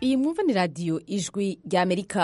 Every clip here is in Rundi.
iyi mwumva ni radiyo ijwi rya amerika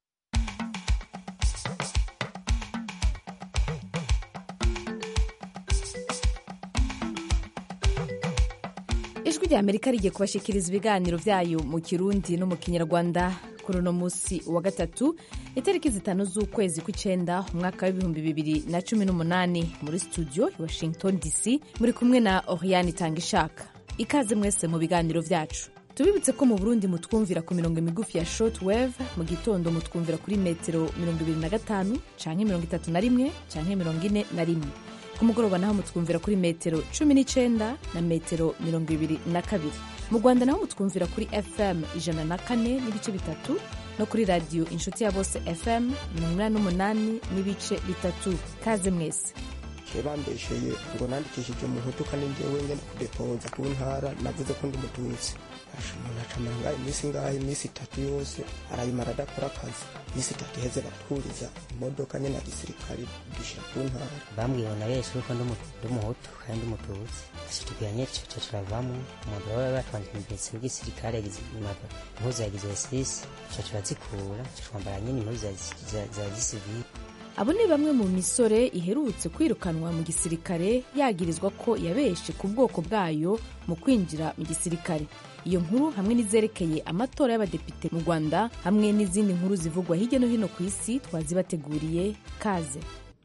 ijwi rya amerika rigiye kubashikiriza ibiganiro byayo mu kirundi no mu kinyarwanda kuri uno munsi wa gatatu itariki zitanu z'ukwezi kw'icenda umwaka w'ibihumbi bibiri na cumi n'umunani muri studio i washington dc muri kumwe na oriane tangishaka ikaze mwese mu biganiro byacu tubibutse ko mu burundi mutwumvira ku mirongo migufi ya short wave mu gitondo mutwumvira kuri metero mirongo ibiri na gatanu canke mirongo itatu na rimwe canke mirongo ine na rimwe ku mugoroba naho mutwumvira kuri metero cumi n'icenda na metero mirongo ibiri na kabiri mu rwanda naho mutwumvira kuri fm ijana na kane n'ibice bitatu no kuri radiyo inshuti ya bose fm mirongo inani n'umunani n'ibice bitatu kaze mwese bambesheye ngo nandikishije umuhutu kandi njyewe ngenda kudepoza ku ntara navuze ko ndi umututsi umuntu acamara ngaho iminsi ngaho iminsi itatu yose arayimara adakora akazi iminsi itatu iheze batwuriza imodoka nyine ya gisirikare dushyira ku ntara bambwiye na yesu yuko ndi umuhutu kandi umututsi ashitubwira nyine ico turavamo umuntu baba batwanje imbese w'igisirikare yagize impuzu ya gisirisi ico turazikura twambara nyine impuzu za gisivili abo ni bamwe mu misore iherutse kwirukanwa mu gisirikare yagirizwa ko yabeshe ku bwoko bwayo mu kwinjira mu gisirikare iyo nkuru hamwe n'izerekeye amatora y'abadepite mu rwanda hamwe n'izindi nkuru zivugwa hirya no hino ku isi twazibateguriye kaze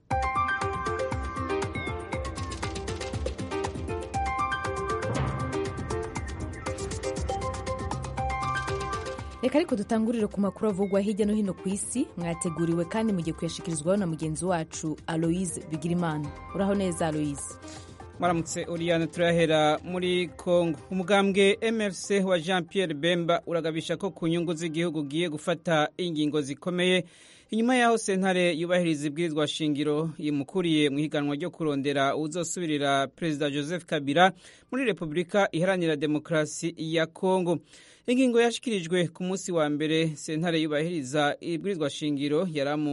reka ariko dutangurire ku makuru avugwa hirya no hino ku isi mwateguriwe kandi mugiye kuyashikirizwaho na mugenzi wacu aloise bigirimana uraho neza aloise mwaramutse oriyane turahera muri congo umugambwe mrc wa jean pierre bemba uragabisha ko ku nyungu z'igihugu ugiye gufata ingingo zikomeye inyuma y'aho sentare yubahiriza ibwirizwa shingiro yimukuriye mu higanwa ryo kurondera uzosubirira perezida joseph kabila muri repubulika iharanira demokarasi ya congo ingingo yashyikirijwe ku munsi wa mbere sentare yubahiriza ibwirizwa shingiro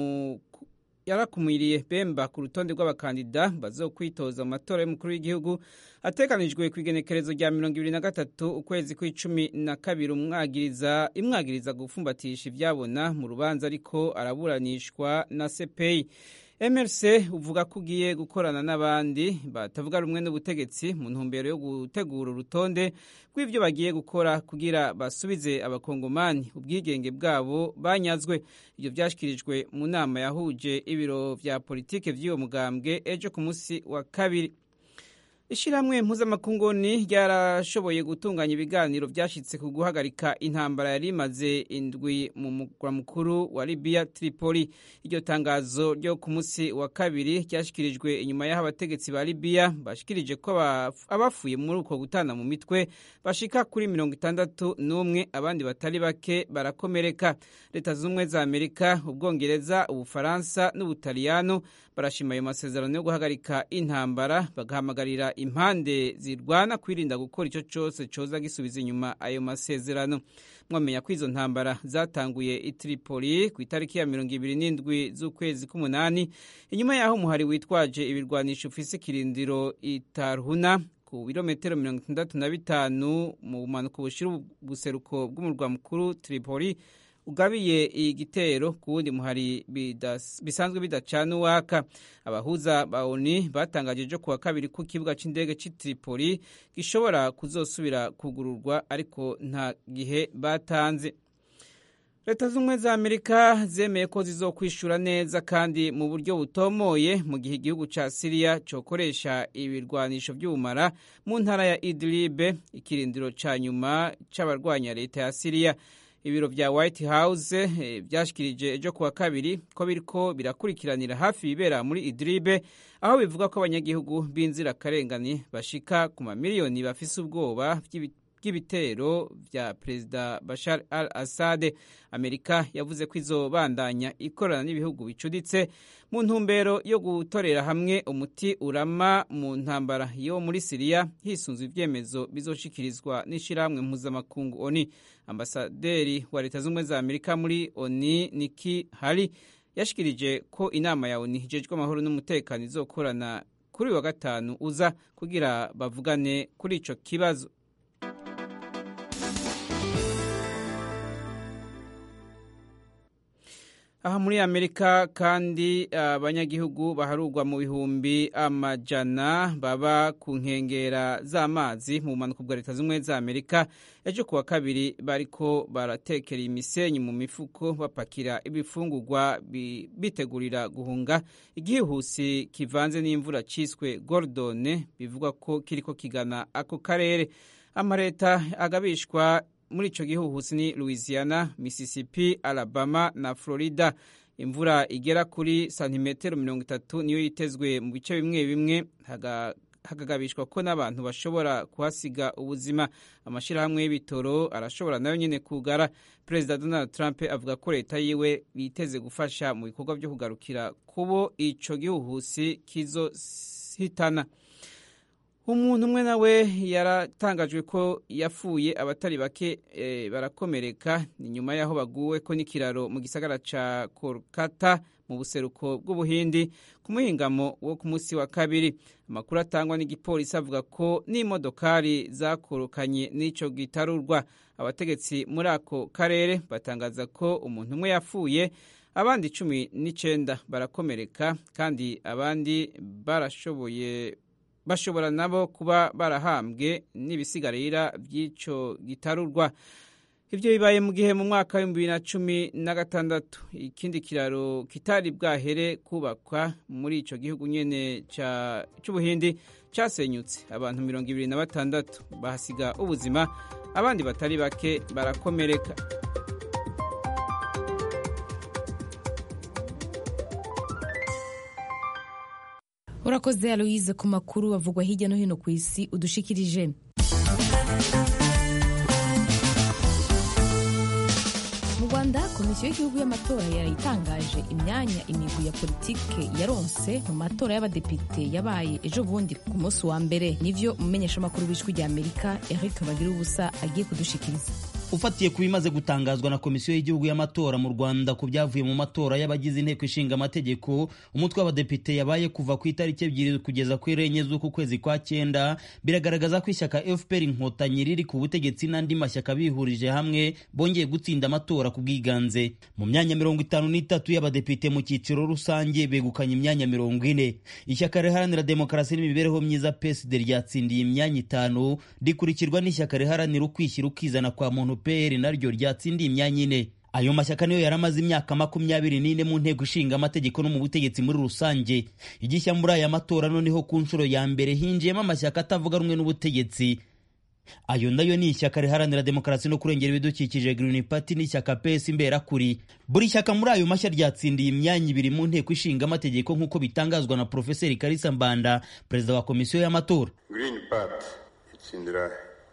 yarakumiriye bemba ku rutonde rw'abakandida bazokwitoza mu matora y'umukuru w'igihugu ateganijwe ku igenekerezo rya mirongo ibiri na gatatu ukwezi kw'icumi na kabiri imwagiriza gufumbatisha ibyabona mu rubanza ariko araburanishwa na sepeyi mrc uvuga ko ugiye gukorana n'abandi batavuga rumwe n'ubutegetsi mu ntumbero yo gutegura urutonde rw'ibyo bagiye gukora kugira basubize abakongomani ubwigenge bwabo banyazwe ibyo byashyikirijwe mu nama yahuje ibiro vya politike vy'uwo mugambwe ejo ku munsi wa kabiri ishyirahamwe mpuzamakunguni ryarashoboye gutunganya ibiganiro byashyitse ku guhagarika intambara yari imaze indwi mu mugwa mukuru wa libiya tripoli iryo tangazo ryo ku munsi wa kabiri ryashyikirijwe inyuma y'aho abategetsi ba libiya bashikirije ko abafuye muri uko gutana mu mitwe bashika kuri mirongo itandatu n'umwe abandi batari bake barakomereka leta z'ubumwe za amerika ubwongereza ubufaransa n'ubutaliyano barashima ayo masezerano yo guhagarika intambara bagahamagarira impande zirwana kwirinda gukora icyo cyose cyoza gisubiza inyuma ayo masezerano mwamenya ko izo ntambara zatanguye i Tripoli ku itariki ya mirongo ibiri n'indwi z'ukwezi k'umunani inyuma y'aho umuhari witwaje ibirwanisho ufise ikirindiro itarhuna ku birometero mirongo itandatu na bitanu mu bumanuko bushira ubuseruko bw'umurwa mukuru Tripoli ugabiye igitero ku wundi muhari bisanzwe bidacana uwaka abahuza ba oni batangaje ejo kuwa kabiri ko ikibuga cy'indege cy'i Tripoli gishobora kuzosubira kugururwa ariko nta gihe batanze leta z'ubumwe za amerika zemeye ko zizokwishura neza kandi mu buryo butomoye mu gihe igihugu cya siriya cyokoresha ibirwanisho by'ubumara mu ntara ya idlibe ikirindiro cya nyuma cy'abarwanya leta ya siriya ibiro vya white house byashikirije ejo kuwa kabiri ko biriko birakurikiranira hafi ibibera muri idribe aho bivuga ko abanyagihugu b'inzirakarengane bashika ku mamiliyoni bafise ubwoba bw'ibitero vya perezida bashar al assad amerika yavuze ko izobandanya ikorana n'ibihugu bicuditse mu ntumbero yo gutorera hamwe umuti urama mu ntambara yo muri siriya hisunzwe ibyemezo bizoshikirizwa n'ishirahamwe mpuzamakungu oni ambasaderi wa leta z'ubumwe za amerika muri oni niki hari yashikirije ko inama ya oni ijejwe amahoro n'umutekano izokorana kuri uyu wa gatanu uza kugira bavugane kuri ico kibazo aha muri amerika kandi abanyagihugu baharurwa mu bihumbi amajana baba ku nkengera z'amazi mu bumanuko bwa leta z'ubumwe za amerika ejo kuwa kabiri bariko baratekera imisenyi mu mifuko bapakira ibifungurwa bitegurira guhunga igihuhusi kivanze n'imvura ciswe gordone bivugwa ko kiriko kigana ako karere amareta agabishwa muri ico gihuhusi ni louisiana mississippi alabama na florida imvura igera kuri santimetero mirongo itatu niyo yitezwe mu bice bimwe bimwe hagagabishwa ko n'abantu bashobora kuhasiga ubuzima amashyirahamwe y'ibitoro arashobora nayo nyine kugara perezida donald trump avuga ko leta yiwe yiteze gufasha mu bikorwa byo kugarukira kubo ico gihuhusi kizohitana umuntu umwe nawe yaratangajwe ko yapfuye abatari bake e, barakomereka ni nyuma y'aho baguwe ko n'ikiraro mu gisagara ca kolkata mu buseruko bw'ubuhindi ku muhingamo wo ku munsi wa kabiri amakuru atangwa n'igipolisi avuga ko n'imodokari zakorokanye n'ico gitarurwa abategetsi muri ako karere batangaza ko umuntu umwe yapfuye abandi cumi n'icenda barakomereka kandi abandi barashoboye bashobora nabo kuba barahambwe n'ibisigarira by'ico gitarurwa ivyo bibaye mu gihe mu mwaka w'ibihumbi bibiri na cumi na gatandatu ikindi kiraro kitari bwahere kubakwa muri ico gihugu nyene c'ubuhindi casenyutse abantu mirongo ibiri na batandatu bahasiga ubuzima abandi batari bake barakomereka urakoze aloise ku makuru avugwa hirya no hino ku isi udushikirije mu rwanda komisiyo y'igihugu y'amatora yarayitangaje imyanya imigwi ya politike yaronse mu matora y'abadepite yabaye ejo bundi ku munsi wa mbere nivyo umumenyeshamakuru w'ijwi rya amerika eric bagira ubusa agiye kudushikiriza ufatiye ku bimaze gutangazwa na komisiyo y'igihugu y'amatora mu rwanda ku byavuye mu matora y'abagize inteko ishinga amategeko umutwe w'abadepite yabaye kuva ku itariki ebyiri kugeza ku enye z'uku kwezi kwa cyenda biragaragaza ko ishyaka fpr inkotanyi riri ku butegetsi n'andi mashyaka bihurije hamwe bongeye gutsinda amatora ku bwiganze mu myanya mirongo itanu n'itatu y'abadepite mu cyiciro rusange begukanye imyanya mirongo ine ishyaka riharanira demokarasi n'imibereho myiza psd ryatsindiye imyanya itanu rikurikirwa n'ishyaka riharanira ukwishyira ukizana kwa muntu pr naryo ryatsindiye imyanya ine ayo mashyaka niyo yari amaze imyaka makumyabiri n'ine mu nteko ishinga amategeko no mu butegetsi muri rusange igishya muri aya matora noneho ku nshuro ya mbere hinjiyemo amashyaka atavuga rumwe n'ubutegetsi ayo nayo ni ishyaka riharanira demokarasi no kurengera ibidukikije Green Party n'ishyaka PS imberakuri buri shyaka muri ayo mashya ryatsindiye imyanya ibiri mu nteko ishinga amategeko nk'uko bitangazwa na Profeseri Kalisa Mbanda perezida wa komisiyo y'amatora Green Party itsindira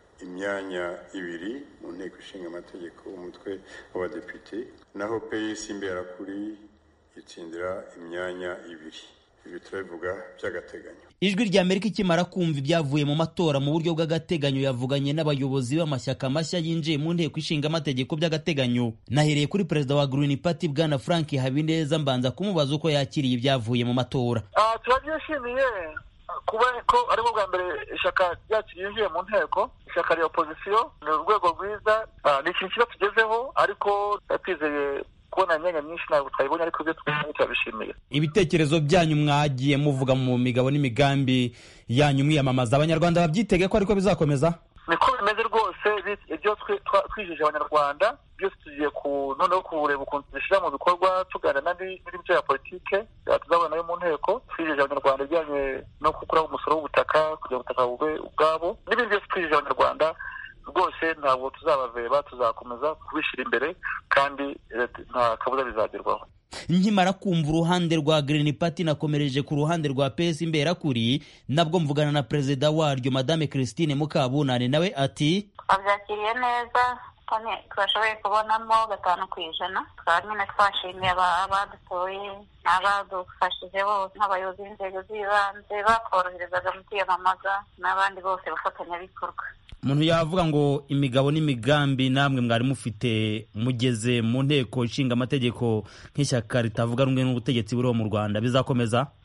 imyanya ibiri mu nteko ishinga amategeko umutwe w'abadepite naho PS imberakuri itsindira imyanya ibiri ibi turabivuga by'agateganyo ijwi rya amerika ikimara kumva ibyavuye mu matora mu buryo bw'agateganyo yavuganye n'abayobozi b'amashyaka mashya yinjiye mu nteko ishinga amategeko by'agateganyo nahereye kuri perezida wa Green Party bwana frank habineza mbanza kumubaza uko yakiriye ibyavuye mu matora turabyishimiye kuba ko aribwo bwa mbere ishyaka ryacu ryinjiye mu nteko ishyaka rya opozisiyo ni urwego rwiza ni ikintu kiba tugezeho ariko twizeye kubona imyanya myinshi ntabwo twayibonye ariko ibyo twabonye turabishimiye ibitekerezo byanyu mwagiye muvuga mu migabo n'imigambi yanyu mwiyamamaza abanyarwanda babyitege ko ariko bizakomeza niko bimeze rwose ibyo twijije abanyarwanda byose tugiye ku noneho kureba ukuntu tubishyira mu bikorwa tuganira n'imico ya politike tuzabona nayo mu nteko twijije abanyarwanda ibijyanye no gukuraho umusoro w'ubutaka kugira ngo ubutaka bube ubwabo n'ibindi byose twijije abanyarwanda rwose ntabwo tuzabaveba tuzakomeza kubishyira imbere kandi nta kabuza bizagerwaho nkimara kumva uruhande rwa Green Party nakomereje ku ruhande rwa PS imberakuri nabwo mvugana na perezida waryo madame Christine Mukabunane nawe ati abyakiriye neza kandi twashoboye kubonamo gatanu ku ijana twaba nyine twashimiye abadutoye n'abadufashije bose nk'abayobozi b'inzego z'ibanze bakoroherezaga mu kwiyamamaza n'abandi bose bafatanyabikorwa umuntu yavuga ngo imigabo n'imigambi namwe mwari mufite mugeze mu nteko ishinga amategeko nk'ishyaka ritavuga rumwe n'ubutegetsi buriho mu rwanda bizakomeza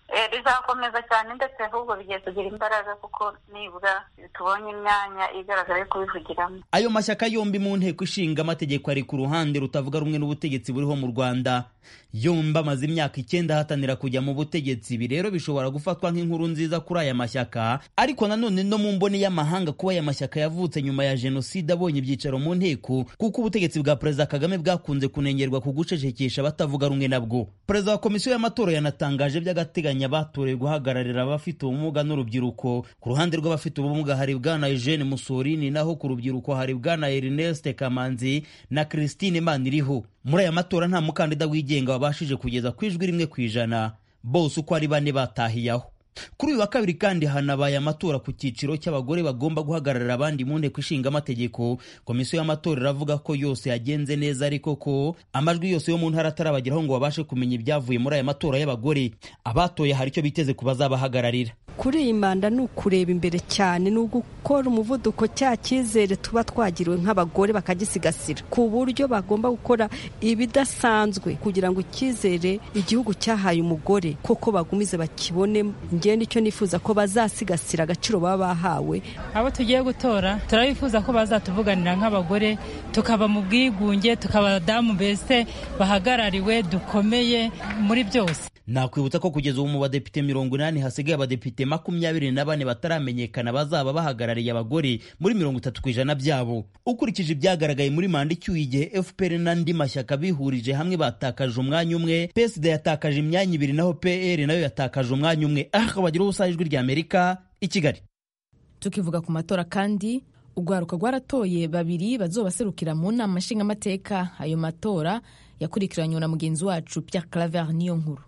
bizakomeza cyane ndetse ahubwo bigiye kugira imbaraga kuko nibura tubonye imyanya igaragara yo kubivugiramo ayo mashyaka yombi mu nteko ishinga amategeko ari ku ruhande rutavuga rumwe n'ubutegetsi buriho mu rwanda yombi amaze imyaka icyenda ahatanira kujya mu butegetsi ibi rero bishobora gufatwa nk'inkuru nziza kuri aya mashyaka ariko nanone no mu mboni y'amahanga kuba aya mashyaka yavutse nyuma ya jenoside abonye ibyicaro mu nteko kuko ubutegetsi bwa perezida kagame bwakunze kunengerwa ku gucecekesha abatavuga rumwe nabwo perezida wa komisiyo y'amatora yanatangaje by'agateganyo abatorewe guhagararira abafite ubumuga n'urubyiruko ku ruhande rw'abafite ubumuga hari bwana eugene musorini naho ku rubyiruko hari bwana ernest kamanzi na christine maniriho muri aya matora nta mukandida wigenga wabashije kugeza ku ijwi rimwe ku ijana bose uko ari bane batahiyaho kuri uyu wa kabiri kandi hanabaye amatora ku cyiciro cy'abagore bagomba guhagararira abandi mu nteko ishinga amategeko komisiyo y'amatora iravuga ko yose yagenze neza ariko ko amajwi yose yo mu ntara atarabageraho ngo babashe kumenya ibyavuye muri aya matora y'abagore abatoye hari icyo biteze ku bazabahagararira kuri iyi manda ni ukureba imbere cyane ni ugukora umuvuduko cya cyizere tuba twagiriwe nk'abagore bakagisigasira ku buryo bagomba gukora ibidasanzwe kugira ngo icyizere igihugu cyahaye umugore koko bagumize bakibone ngewe nicyo nifuza ko bazasigasira agaciro baba bahawe abo tugiye gutora turabifuza ko bazatuvuganira nk'abagore tukaba mu bwigunge tukaba abadamu mbese bahagarariwe dukomeye muri byose nakwibutsa ko kugeza ubu mu badepite mirongo inani hasigaye abadepite makumyabiri na bane bataramenyekana bazaba bahagarariye abagore muri mirongo itatu ku ijana byabo ukurikije ibyagaragaye muri manda icyuye igihe fpr n'andi mashyaka bihurije hamwe batakaje umwanya umwe psd yatakaje imyanya ibiri naho pr nayo yatakaje umwanya umwe aha bagira ubusa ijwi ry'amerika i kigali tukivuga ku matora kandi urwaruka rwaratoye babiri bazobaserukira mu nama nshingamateka ayo matora yakurikiranywe na mugenzi wacu Pierre Claver niyo nkuru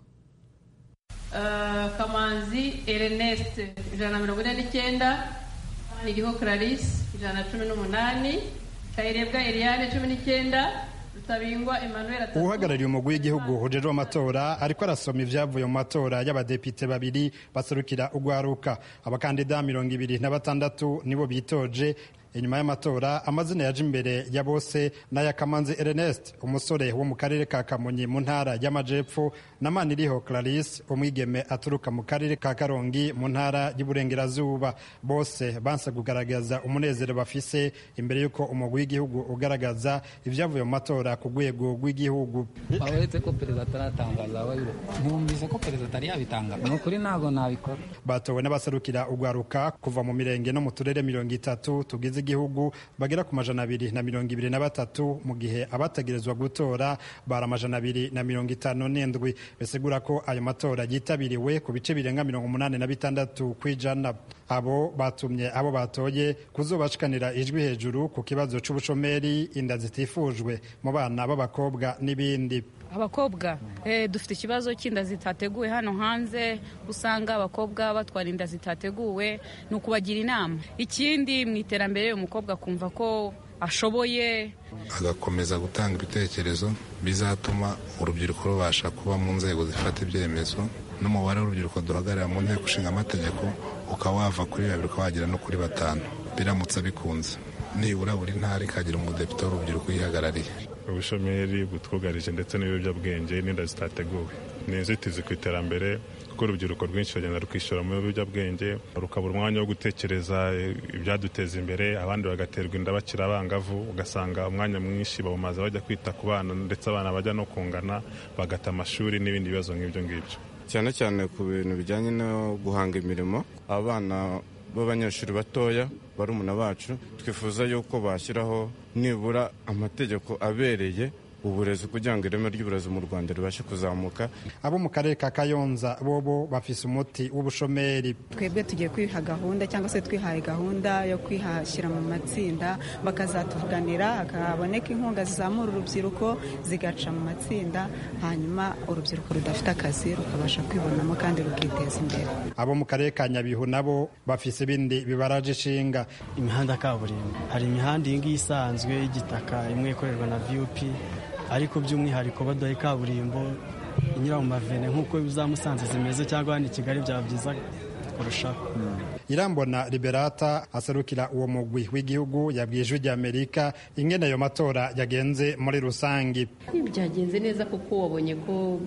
kamanzi ernest ijana na mirongo ine n'icyenda iriho clarisse ijana na cumi n'umunani kayirebwa eliane cumi n'icyenda rutabingwa emmanuel atatu uhagarariye umugwi w'igihugu hujejwe amatora ariko arasoma ibyavuye mu matora y'abadepite babiri baserukira urwaruka abakandida mirongo ibiri na batandatu nibo bitoje inyuma y'amatora amazina yaje imbere ya bose n'aya kamanzi ernest umusore wo mu karere ka kamonyi mu ntara y'amajepfo na maniriho clarisse umwigeme aturuka mu karere ka karongi mu ntara y'uburengerazuba bose banse kugaragaza umunezero bafise imbere y'uko umugwi w'igihugu ugaragaza ibyavuye mu matora ku rwego rw'igihugu uretse ko perezida ataratangaza ntiwumvise ko perezida atari yabitangaza ni ukuri ntabwo nabikora batowe n'abaserukira urwaruka kuva mu mirenge no mu turere mirongo itatu tugize igihugu bagera ku majana abiri na mirongo ibiri na batatu mu gihe abategerezwa gutora bari amajana abiri na mirongo itanu n'indwi bisigura ko ayo matora yitabiriwe ku bice birenga mirongo umunani na bitandatu ku ijana abo batumye abo batoye kuzobashikanira ijwi hejuru ku kibazo c'ubushomeri inda zitifujwe mu bana b'abakobwa n'ibindi abakobwa dufite ikibazo cy'inda zitateguwe hano hanze usanga abakobwa batwara inda zitateguwe ni ukubagira inama ikindi mu iterambere umukobwa akumva ko ashoboye agakomeza gutanga ibitekerezo bizatuma urubyiruko rubasha kuba mu nzego zifata ibyemezo n'umubare w'urubyiruko duhagarara mu nteko ishinga amategeko ukaba wava kuri babiri ukaba wagera no kuri batanu biramutse bikunze nibura buri ntara ikagira umudepite w'urubyiruko uyihagarariye ubushomeri butwugarije ndetse n'ibiyobyabwenge n'inda zitateguwe ni inzitizi ku iterambere kuko urubyiruko rwinshi rugenda rukishyura mu biyobyabwenge rukabura umwanya wo gutekereza ibyaduteza imbere abandi bagaterwa inda bakiri abangavu ugasanga umwanya mwinshi bawumaze bajya kwita ku bana ndetse abana bajya no kungana bagata amashuri n'ibindi bibazo nk'ibyo ngibyo cyane cyane ku bintu bijyanye no guhanga imirimo abana b'abanyeshuri batoya barumuna bacu twifuza yuko bashyiraho nibura amategeko abereye uburezi kugira ngo ireme ry'uburezi mu rwanda ribashe kuzamuka abo mu karere ka kayonza bobo bafise umuti w'ubushomeri twebwe tugiye kwiha gahunda cyangwa se twihaye gahunda yo kwihashyira mu matsinda bakazatuvuganira hakaboneka inkunga zizamura urubyiruko zigaca mu matsinda hanyuma urubyiruko rudafite akazi rukabasha kwibonamo kandi rukiteza imbere abo mu karere ka nyabihu nabo bafise ibindi bibaraje ishinga imihanda kaburimbo hari imihanda iyi ngiyi isanzwe y'igitaka imwe ikorerwa na vup ariko by'umwihariko baduhaye kaburimbo inyura mu mavene nk'uko za musanze zimeze cyangwa hano i kigali byaba byiza kurushaho irambona liberata aserukira uwo mugwi w'igihugu yabwiye ijwi ry'amerika ingene ayo matora yagenze muri rusange byagenze neza kuko wabonye ko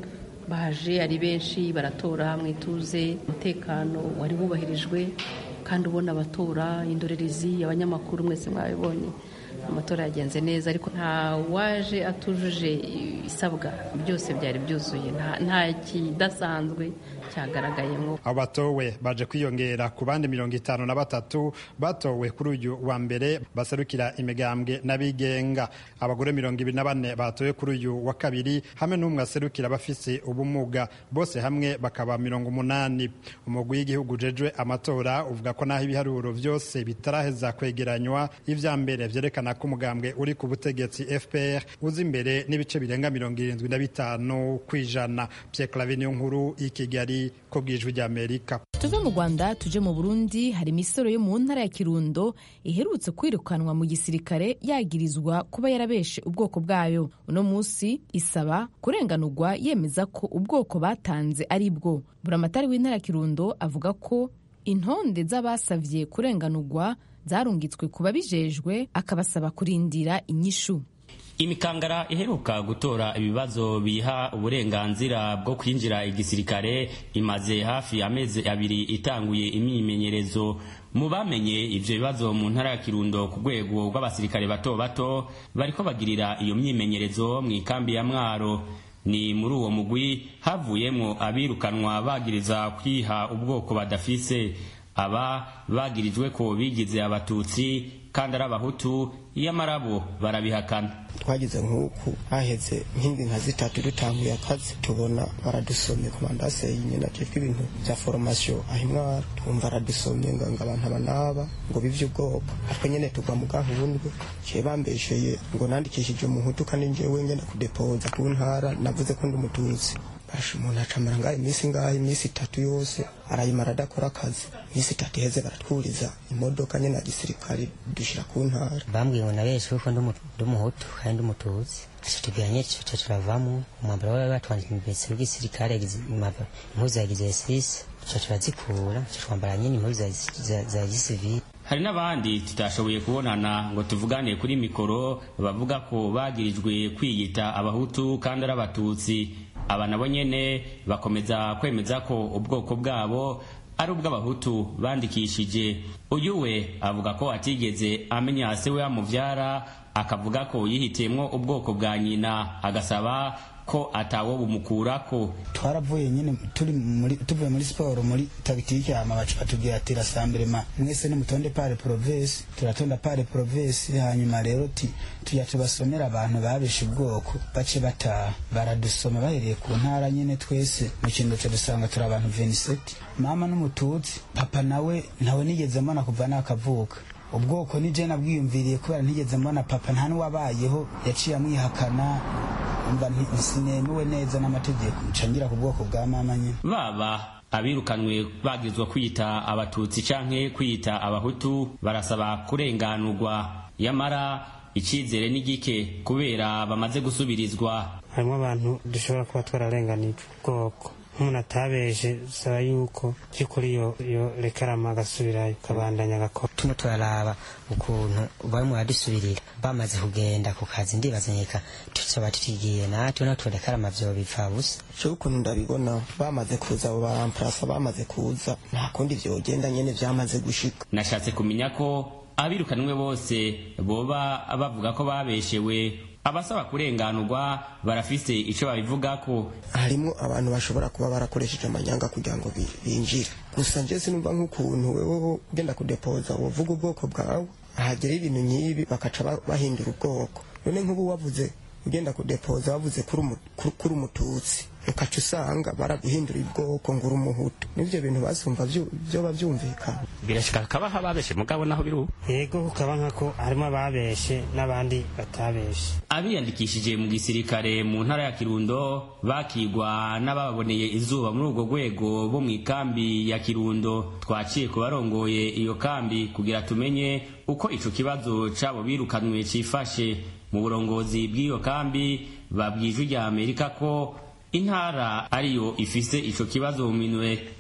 baje ari benshi baratora mu ituze umutekano wari wubahirijwe kandi ubona abatora indorerezi abanyamakuru mwese mwabibonye amatora yagenze neza ariko nta waje atujuje isabwa byose byari byuzuye nta kidasanzwe cyagaragayemo abatowe baje kwiyongera ku bandi mirongo itanu na batatu batowe kuri uyu wa mbere baserukira imigambwe n'abigenga abagore mirongo ibiri na bane batowe kuri uyu wa kabiri hamwe n'umwe aserukira abafise ubumuga bose hamwe bakaba mirongo umunani umugwi w'igihugu ujejwe amatora uvuga ko naho ibiharuro byose bitaraheza kwegeranywa ivya mbere vyerekana ko umugambwe uri ku butegetsi fpr uza imbere n'ibice birenga mirongo irindwi na bitanu kw'ijana pierre clave niyo nkuru i kigali ko bwijwi rya amerika tuve mu rwanda tuje mu burundi hari imisoro yo mu ntara ya kirundo iherutse kwirukanwa mu gisirikare yagirizwa kuba yarabeshe ubwoko bwayo uno munsi isaba kurenganurwa yemeza ko ubwoko batanze ari bwo buramatari w'intara ya kirundo avuga ko intonde z'abasavye kurenganurwa zarungitswe ku babijejwe akabasaba kurindira inyishu imikangara iheruka gutora ibibazo biha uburenganzira bwo kwinjira igisirikare imaze hafi amezi abiri itanguye imyimenyerezo mu bamenye ivyo bibazo mu ntara ya kirundo ku rwego rw'abasirikare bato bato bariko bagirira iyo myimenyerezo mu ikambi ya mwaro ni muri uwo mugwi havuyemwo abirukanwa bagiriza kwiha ubwoko badafise aba bagirijwe ko bigize abatutsi kandi ari abahutu iyamara bo barabihakana twagize nk'uku haheze nk'indi nka zitatu dutanguye akazi tubona baradusomye komandase nyine ajejwe ibintu bya foromasiyo aho imwara twumva aradusomye ngo ngo abantu aba n'aba ngo bivye ubwoko ariko nyene tugwa mu gahundwe ciye bambesheye ngo nandikishije umuhutu kandi njyewe ngenda kudepoza ku ntara navuze ko ndi umututsi basha umuntu acamara ngaho iminsi ngaho iminsi itatu yose arayimara adakora akazi iminsi itatu iheze baratwuriza imodoka nyene ya gisirikare dushira ku ntara bambwiye ngo nabeshe kuko ndi umuhutu kandi ndi umututsi tubwiranye tuca turavamo umwambaro wawe batwandika imbese w'igisirikare impuzu ya gisirisi tuca turazikura tuca twambara nyine impuzu za gisivili hari n'abandi tutashoboye kubonana ngo tuvugane kuri mikoro bavuga ko bagirijwe kwiyita abahutu kandi ari abatutsi aba nabo nyene bakomeza kwemeza ko ubwoko bwabo ari ubw'abahutu bandikishije uyu we avuga ko atigeze amenya se we amuvyara akavuga ko yihitiyemwo ubwoko bwa nyina agasaba ko atawo bumukurako twaravuye nyine turi muri tuvuye muri siporo muri tagitike hama batubwira ati rasambrema mwese nimutonde pare province turatonda pare province hanyuma rero ti tujya tubasomera abantu babeshe ubwoko bace bataha baradusoma bahereye ku ntara nyine twese mu kintu cyo dusanga turi abantu 27 mama n'umututsi papa nawe ntawe nigeze mbona kuva nakavuka ubwoko ni je nabwiyumviriye kubera ntigeze mbona papa nta n'uwabayeho yaciye amwihakana mba sinemewe neza n'amategeko ncangira ku bwoko bwa mama nyine baba abirukanwe bagizwa kwita abatutsi canke kwita abahutu barasaba kurenganurwa yamara icizere ni gike kubera bamaze gusubirizwa harimo abantu dushobora kuba twararenganijwe ubwoko umuntu atabeje saba yuko by'ukuri yo yo rekarama agasubirayo kabandanya agakora tuno turaraba ukuntu barimo baradusubirira bamaze kugenda ku kazi ndibaza nyeka tuzoba tutigiye natwe no turekarama vyo bipfa busa cyo ukuntu ndabibona bamaze kuza abo baramparasa bamaze kuza nta kundi vyogenda nyene vyamaze gushika nashatse kumenya ko abirukanwe bose boba bavuga ko babeshewe abasaba kurenganurwa barafise ico babivugako harimo abantu bashobora kuba barakoresheje amanyanga kugira ngo binjire gusa nje sinumva nk'ukuntu wewe ugenda kudepoza wovuga ubwoko bwawe hagera ibintu nk'ibi bakaca bahindura ubwoko none nk'ubu wavuze ugenda kudepoza wavuze kuri umututsi ukaca usanga baraguhindura ubwoko ngo uri umuhutu n'ivyo bintu basumva vyoba vyumvikana birashika kabaho ababeshe mugabo naho biri ubu yego kukaba nkako harimo ababeshe n'abandi batabeshe abiyandikishije mu gisirikare mu ntara ya kirundo bakigwa n'ababoneye izuba muri urwo rwego bo mu ikambi ya kirundo twaciye ku barongoye iyo kambi kugira tumenye uko ico kibazo c'abo birukanwe cifashe mu burongozi bw'iyo kambi babwijwe rya amerika ko intara ariyo ifise ico kibazo mu minwe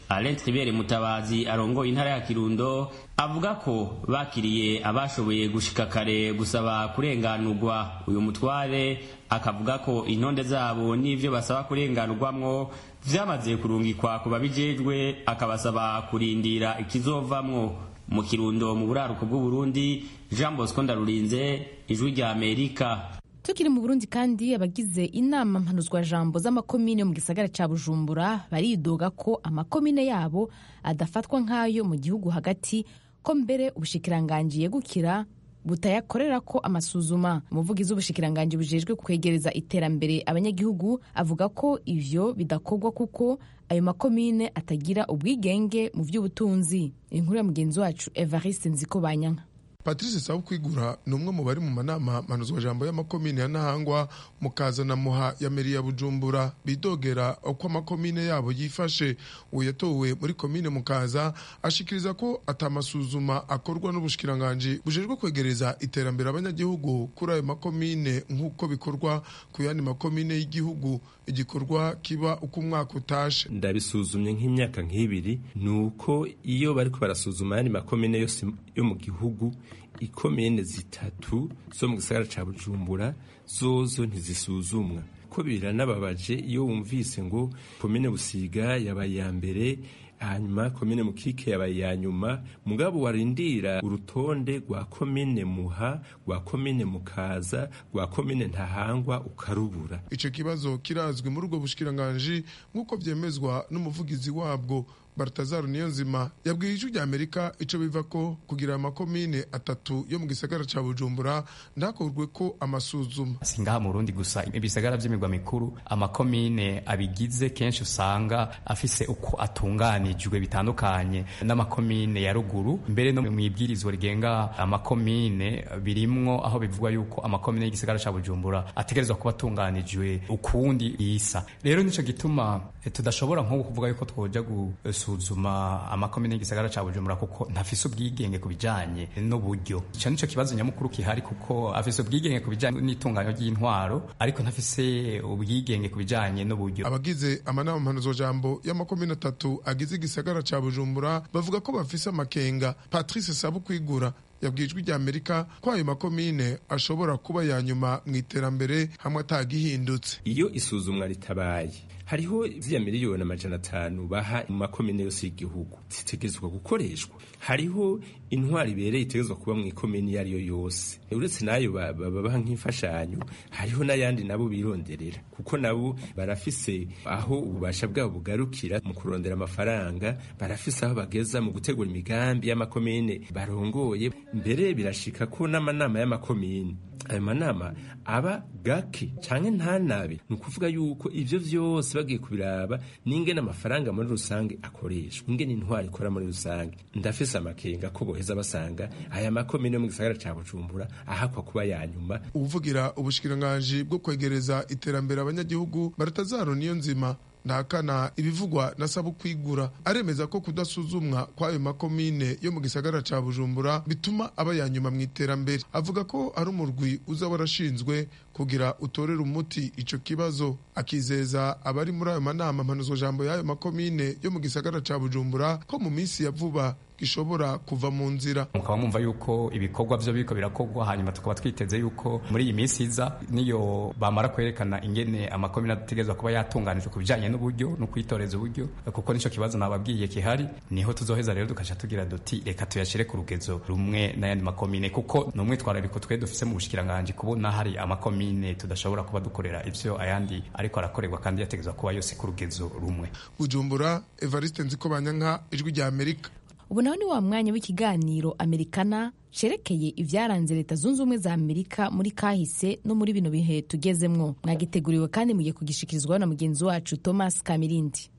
Alain Tribert Mutabazi arongoye intara ya Kirundo avuga ko bakiriye abashoboye gushika kare gusaba kurenganurwa uyu mutware akavuga ko intonde zabo n'ivyo basaba kurenganurwamwo vyamaze kurungikwa ku babijejwe akabasaba kurindira ikizovamwo mu Kirundo mu buraruko bw'Uburundi Jean Bosco Ndarurinze ijwi rya Amerika tukiri mu burundi kandi abagize inama mpanuzwajambo z'amakomine mu gisagara ca bujumbura baridoga ko amakomine yabo adafatwa nk'ayo mu gihugu hagati ko mbere ubushikiranganji yegukira butayakorera ko amasuzuma umuvugizi w'ubushikiranganji bujejwe kwegereza iterambere abanyagihugu avuga ko ivyo bidakorwa kuko ayo makomine atagira ubwigenge mu vy'ubutunzi inkuru ya mugenzi wacu evariste nziko banyanka patrice sabukwigura ni umwe mu bari mu manama mpanuzwajambo y'amakomine ya ntahangwa mukaza na muha ya meri ya bujumbura bidogera uko amakomine yabo yifashe uwo yatowe muri komine mukaza ashikiriza ko atamasuzuma akorwa n'ubushikiranganji bujejwe kwegereza iterambere abanyagihugu kuri ayo makomine nk'uko bikorwa ku yandi makomine y'igihugu igikorwa kiba uko umwaka utashe ndabisuzumye nk'imyaka nk'ibiri ni uko iyo bariko barasuzuma ayandi makomine yose yo mu gihugu ikomine zitatu zo mu gisagara ca bujumbura zozo ntizisuzumwa ko biranababaje iyo wumvise ngo komine busiga yabaye iya mbere hanyuma komine mukike yabaye iya nyuma mugabo warindira urutonde rwa komine muha rwa komine mukaza rwa komine ntahangwa ukarubura ico kibazo kirazwi muri ubwo bushikiranganji nk'uko vyemezwa n'umuvugizi wabwo Bartazar Niyonzima yabwiye ijwi rya Amerika ico biva ko kugira amakomine atatu yo mu gisagara ca Bujumbura ndakorwe ko amasuzuma singaha mu Burundi gusa ibisagara vy'imigwa mikuru amakomine abigize kenshi usanga afise uko atunganijwe bitandukanye n'amakomine ya ruguru mbere no mu ibwirizwa rigenga amakomine birimwo aho bivugwa yuko amakomine y'igisagara ca Bujumbura ategerezwa kuba atunganijwe ukundi isa rero nico gituma tudashobora nko kuvuga yuko twoja gusuzuma amakomine y'igisagara ca Bujumbura kuko ntafise ubwigenge ku bijanye n'uburyo ico nico kibazo nyamukuru kihari kuko afise ubwigenge ku bijanye n'itunganyo ry'intwaro ariko ntafise ubwigenge ku bijanye n'uburyo abagize amanama mpanuzwajambo y'amakomine atatu agize igisagara ca Bujumbura bavuga ko bafise amakenga Patrice Sabukwigura yabwijwe rya Amerika ko ayo makomine ashobora kuba ya nyuma mu iterambere hamwe atagihindutse iyo isuzumwa ritabaye hariho ziriya miliyoni amajana atanu baha mu makomine yose y'igihugu zitegerezwa gukoreshwa hariho intwari ibereye itegerezwa kuba mu ikomine iyo ari yo yose uretse n'ayo babaha nk'imfashanyo hariho n'ayandi nabo bironderera kuko nabo barafise aho ububasha bwabo bugarukira mu kurondera amafaranga barafise aho bageza mu gutegura imigambi y'amakomine barongoye mbere birashika ko n'amanama y'amakomine ayo manama aba gake canke ntanabe ni ukuvuga yuko ivyo vyose bagiye kubiraba n'ingene amafaranga muri rusange akoreshwa ingene intwari ikora muri rusange ndafise amakenga ko boheza basanga aya makomine yo mu gisagara ca bujumbura ahakwa kuba ya nyuma uvugira ubushikiranganji bwo kwegereza iterambere abanyagihugu baratazaro niyo nzima ndahakana ibivugwa na sabukwigura aremeza ko kudasuzumwa kw'ayo makomine yo mu gisagara ca bujumbura bituma aba ya nyuma mu iterambere avuga ko ari umurwi uza warashinzwe kugira utorere umuti ico kibazo akizeza abari muri ayo manama mpanuzwajambo y'ayo makomine yo mu gisagara ca bujumbura ko mu minsi ya vuba gishobora kuva mu nzira mukaba mwumva yuko ibikorwa vyo biriko birakorwa hanyuma tukaba twiteze yuko muri iyi minsi iza niyo bamara kwerekana ingene amakomine ategerezwa kuba yatunganijwe ku bijanye n'uburyo no kwitoreza uburyo kuko nico kibazo nababwiye kihari niho tuzoheza rero tukaca tugira duti reka tuyashire ku rugezo rumwe n'ayandi makomine kuko ni umwitwarariko twe dufise mu bushikiranganji kubona hari amakomine tudashobora kuba dukorera ivyo ayandi ariko arakorerwa kandi yategerezwa kuba yose ku rugezo rumwe bujumbura evariste nziko banyanka ijwi rya amerika ubu naho ni wa mwanya w'ikiganiro amerikana cerekeye ibyaranze leta zunze ubumwe za amerika muri kahise no muri bino bihe tugezemwo mwagiteguriwe kandi mugiye kugishikirizwaho na mugenzi wacu thomas kamirindi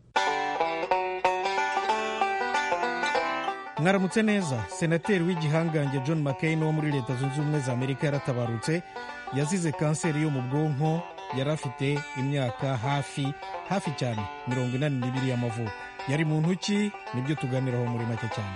mwaramutse neza senateri w'igihangange john mccain wo muri leta zunze ubumwe za amerika yaratabarutse yazize kanseri yo mu bwonko yari afite imyaka hafi hafi cyane mirongo inani n'ibiri y'amavuko yari mu ntoki nibyo tuganiraho muri make cyane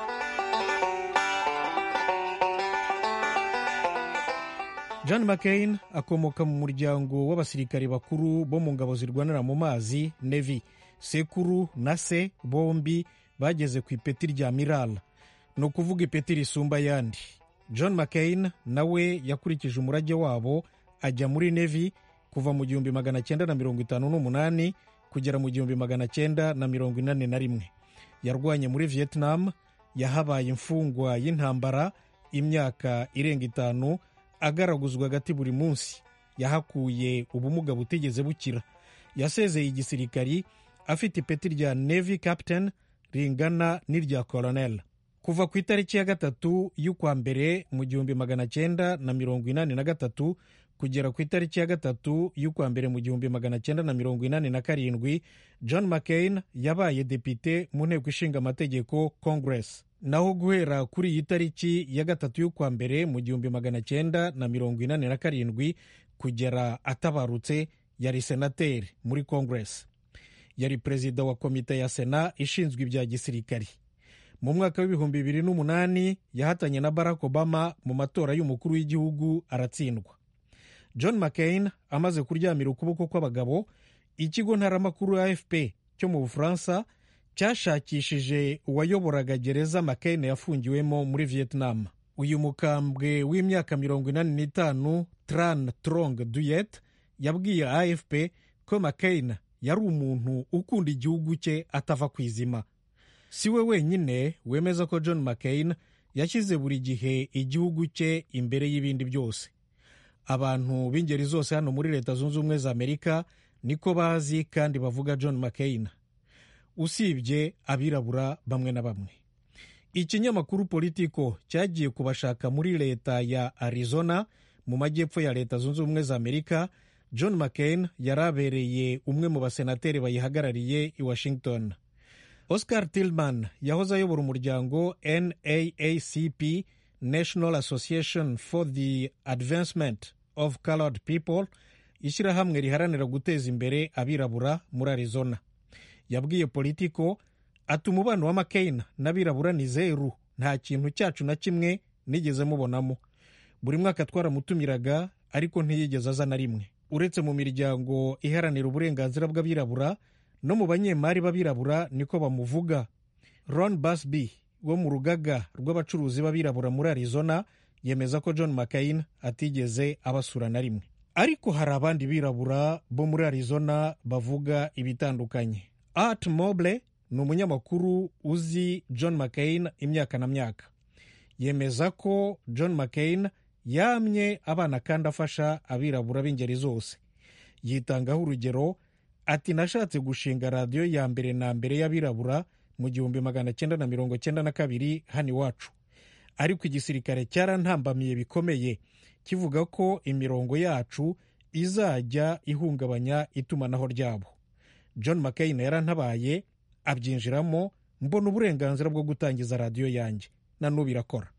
john mccain akomoka mu muryango w'abasirikari bakuru bo mu ngabo zirwanira mu mazi nevi sekuru na se bombi bageze ku ipeti rya mirala ni ukuvuga ipeti risumba ayandi john mccain nawe yakurikije umurage wabo ajya muri nevi kuva mu gihumbi magana cyenda na mirongo itanu n'umunani kugera mu gihumbi magana cyenda na mirongo inani na rimwe yarwanye muri vietnam yahabaye imfungwa y'intambara imyaka irenga itanu agaraguzwa agati buri munsi yahakuye ubumuga butigeze bukira yasezeye igisirikari afite ipeti rya navy captain ringana n'irya colonel kuva ku itariki ya gatatu y'ukwa mbere mu gihumbi magana cyenda na mirongo inani na gatatu kugera ku itariki ya gatatu y'ukwa mbere mu gihumbi magana cyenda na mirongo inani na karindwi john mccain yabaye depite mu nteko ishinga amategeko congress naho guhera kuri iyi tariki ya gatatu y'ukwa mbere mu gihumbi magana cyenda na mirongo inani na karindwi kugera atabarutse yari senateri muri congress yari perezida wa komite ya sena ishinzwe ibya gisirikari mu mwaka w'ibihumbi bibiri n'umunani yahatanye na barack obama mu matora y'umukuru w'igihugu aratsindwa john mccain amaze kuryamira ukuboko kw'abagabo ikigo ntaramakuru afp cyo mu bufaransa cyashakishije uwayoboraga gereza mccain yafungiwemo muri vietnam uyu mukambwe w'imyaka mirongo inani n'itanu tran trong duyet yabwiye afp ko mccain yari umuntu ukunda igihugu cye atava ku izima si we wenyine wemeza ko john mccain yashyize buri gihe igihugu cye imbere y'ibindi byose abantu b'ingeri zose hano muri leta zunze ubumwe za amerika niko bazi kandi bavuga john mccain usibye abirabura bamwe na bamwe ikinyamakuru politiko cyagiye kubashaka muri leta ya arizona mu majyepfo ya leta zunze ubumwe za amerika john mccain yari abereye umwe mu basenateri bayihagarariye i washington oscar tillman yahoze ayobora umuryango naacp national association for the advancement of colored people ishyirahamwe riharanira guteza imbere abirabura muri arizona yabwiye politiko ati umubano wa mccain n'abirabura ni zeru nta kintu cyacu na kimwe nigeze mubonamo buri mwaka twaramutumiraga ariko ntiyigeze aza na rimwe uretse mu miryango iharanira uburenganzira bw'abirabura no mu banyemari b'abirabura niko bamuvuga ron basby wo mu rugaga rw'abacuruzi b'abirabura muri arizona yemeza ko john mccain atigeze abasura na rimwe ariko hari abandi birabura bo muri arizona bavuga ibitandukanye art moble ni umunyamakuru uzi john mccain imyaka na myaka yemeza ko john mccain yamye abana kandi afasha abirabura b'ingeri zose yitangaho urugero ati nashatse gushinga radiyo ya mbere na mbere y'abirabura mu gihumbi magana cyenda na mirongo cyenda na kabiri hano iwacu ariko igisirikare cyarantambamiye bikomeye kivuga ko imirongo yacu izajya ihungabanya itumanaho ryabo john mccain yarantabaye abyinjiramo mbona uburenganzira bwo gutangiza radiyo yanjye na n'ubu irakora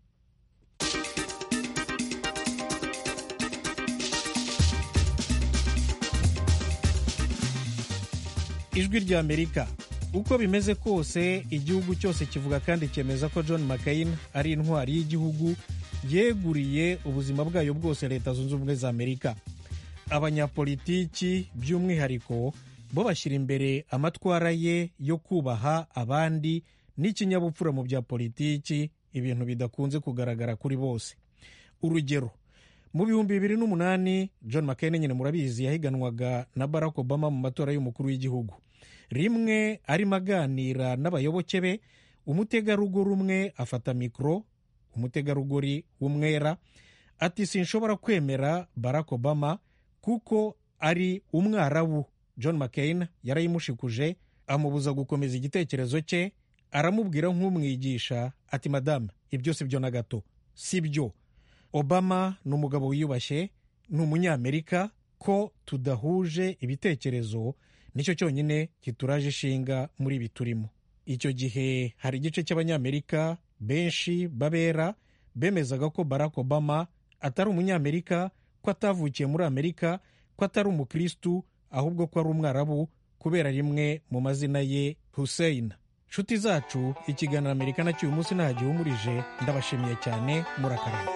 ijwi rya amerika uko bimeze kose igihugu cyose kivuga kandi cyemeza ko john mccain ari intwari y'igihugu yeguriye ubuzima bwayo bwose leta zunze ubumwe za amerika abanyapolitiki by'umwihariko bo bashyira imbere amatwara ye yo kubaha abandi n'ikinyabupfura mu bya politiki ibintu bidakunze kugaragara kuri bose urugero mu bihumbi bibiri n'umunani john mccain nyine murabizi yahiganwaga na barack obama mu matora y'umukuru w'igihugu rimwe arimo aganira n'abayoboke be umutegarugori umwe afata mikoro umutegarugori w'umwera ati sinshobora kwemera barack obama kuko ari umwarabu john mccain yarayimushikuje amubuza gukomeza igitekerezo cye aramubwira nk'umwigisha ati madamu ibyo si byo na gato si byo obama ni umugabo wiyubashye ni umunyamerika ko tudahuje ibitekerezo nicyo cyonyine kituraje ishinga muri ibi turimo icyo gihe hari igice cy'abanyamerika benshi babera bemezaga ko barack obama atari umunyamerika ko atavukiye muri amerika ko atari umukristu ahubwo ko ari umwarabu kubera rimwe mu mazina ye hussein nshuti zacu ikiganiro amerika nacyo uyu munsi nta gihumurije ndabashimiye cyane murakarama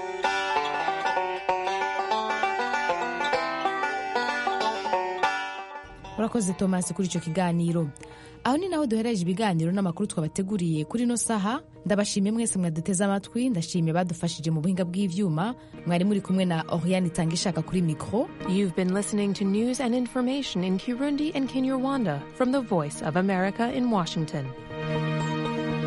urakoze tomasi kuri icyo kiganiro aho ni naho duhereje ibiganiro n'amakuru twabateguriye kuri ino saha ndabashimiye mwese mwaduteze amatwi ndashimiye badufashije mu buhinga bw'ivyuma mwari muri kumwe na oriane itanga ishaka kuri mikro You've been listening to news and information in Kirundi and Kinyarwanda from the Voice of America in Washington.